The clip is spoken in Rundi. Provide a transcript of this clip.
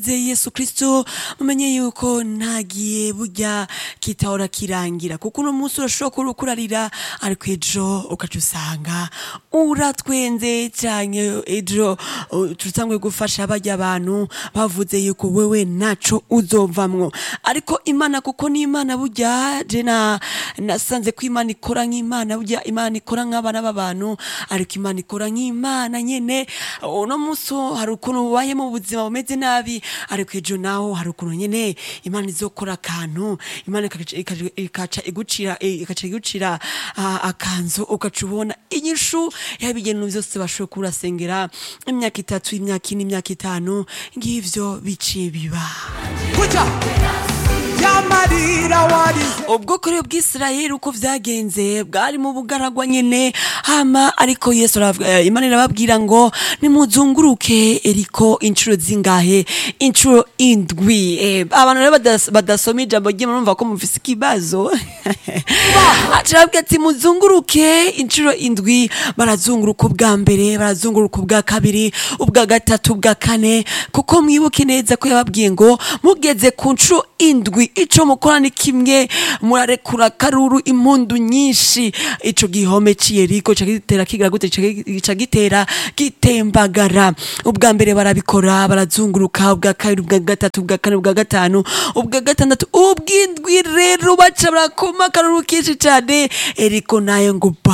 ze yesu kristo mumenye yuko ntagiye burya kitahora kirangira kuko uno munsi urashobora kuba uriko urarira ariko ejo ukaca usanga uratwenze canke ejo uh, tutangwe gufasha barya abantu bavuze yuko wewe naco uzovamwo ariko imana kuko ni imana burya je na nasanze ko imana ikora nk'imana burya imana ikora nk'abana b'abantu ariko imana ikora nk'imana nyene uno munsi hari ukuntu ubaye mu buzima bumeze nabi ariko ejo naho hari ukuntu nyene imana izokora akantu imana ikaca- ikaca- ikaca igucira eh, ikaca igucira ah, akanzu ugaca ubona inyishu y'ibintu vyose bashoboye kuba urasengera imyaka itatu imyaka ine imyaka itanu ngivyo biciye biba kuja yamarira wari ubwoko rero bw'isirayeli uko vyagenze bwari mu bugaragwa nyene hama ariko yesu aravuga- eh, imana irababwira ngo nimuzunguruke eriko inshuro zingahe inshuro indwi Eh, abantu rero badas- badasoma ijambo ry'imana urumva ko mufise ikibazo acababwira ati muzunguruke inshuro indwi barazunguruka ubwa mbere barazunguruka ubwa kabiri ubwa gatatu ubwa kane kuko mwibuke neza ko yababwiye ngo mugeze ku nshuro indwi ico mukora ni kimwe murarekura karuru impundu nyinshi ico gihome c'iyeriko ca gitera kigira gute ca- ca gitera gitembagara ubwa mbere barabikora barazunguruka ubwa kabiri ubwa gatatu ubwa kane ubwa gatanu ubwa gatandatu ubw'indwi rero baca barakoma akaruru kenshi cane eriko nayo ngo ba